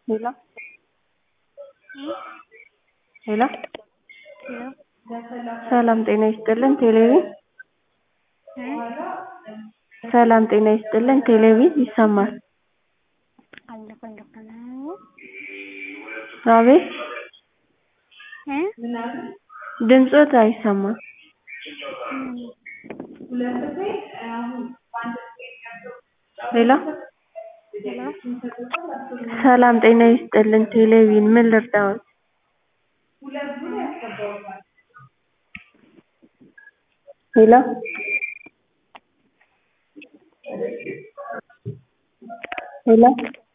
ሄሎ ሄሎ ሰላም ጤና ይስጥልን ቴሌቪዥን ሰላም ጤና ይስጥልን ቴሌቪዥን ይሰማል አቤት ድምፅዎት አይሰማም ሄሎ ሰላም ጤና ይስጥልን ቴሌቪዥን ምን ልርዳዎት ሄሎ ሄሎ